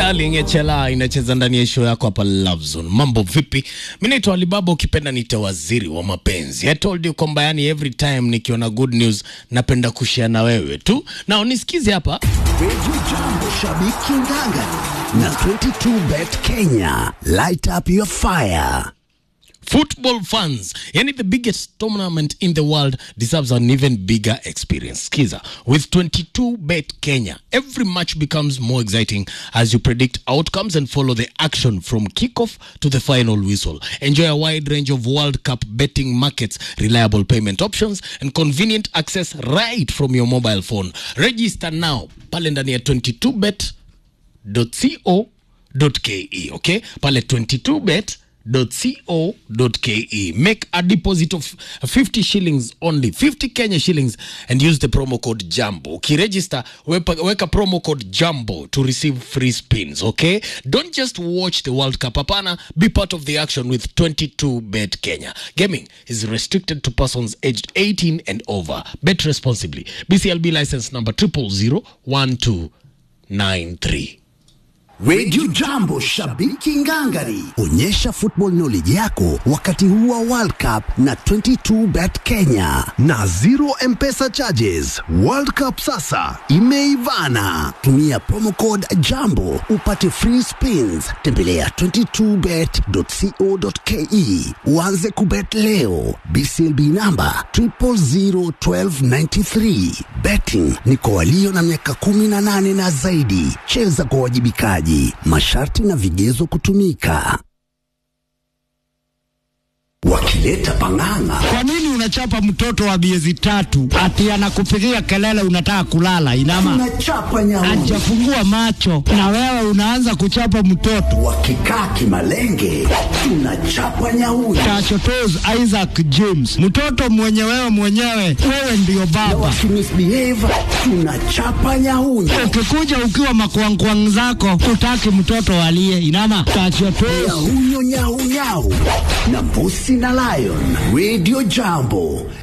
Darling Echela inacheza ndani ya show yako hapa Love Zone. Mambo vipi? Mimi naitwa Alibaba, ukipenda niite waziri wa mapenzi. I told you kwamba yani every time nikiona good news napenda kushare na wewe tu. Na unisikize hapa. Radio Jambo, shabiki nganga na 22bet Kenya. Light up your fire. Football fans, yani the biggest tournament in the world deserves an even bigger experience. Skiza, with 22 Bet Kenya, every match becomes more exciting as you predict outcomes and follow the action from kickoff to the final whistle. Enjoy a wide range of World Cup betting markets, reliable payment options, and convenient access right from your mobile phone. Register now pale ndani ya 22bet co.ke okay pale 22bet co.ke make a deposit of 50 shillings only 50 kenya shillings and use the promo code jambo ukiregister weka, weka promo code jambo to receive free spins okay don't just watch the world cup hapana be part of the action with 22 bet kenya gaming is restricted to persons aged 18 and over bet responsibly bclb license number 0001293 Radio Jambo, shabiki ngangari. Onyesha football knowledge yako wakati huu wa World Cup na 22bet Kenya na zero M-Pesa charges. World Cup sasa imeivana. Tumia promo code Jambo upate free spins. Tembelea 22bet.co.ke uanze kubet leo. BCLB namba 0001293. Betting ni kwa walio na miaka 18 na zaidi. Cheza kwa wajibikaji. Masharti na vigezo kutumika. Wakileta pang'ang'a Kwa nini unachapa mtoto wa miezi tatu ati anakupigia kelele unataka kulala? Inama tunachapa nyauni. hajafungua macho na wewe unaanza kuchapa mtoto. Wakikaa kimalenge tunachapa nyauni. Tachotos Isaac James, mtoto mwenye wewe mwenyewe, wewe ndiyo baba. Wakimisbehave tunachapa nyauni. Ukikuja ukiwa makwangkwang zako, utaki mtoto alie. Inama tachotos Nyahunyo nyau nyau na mbusi na lion. Radio Jambo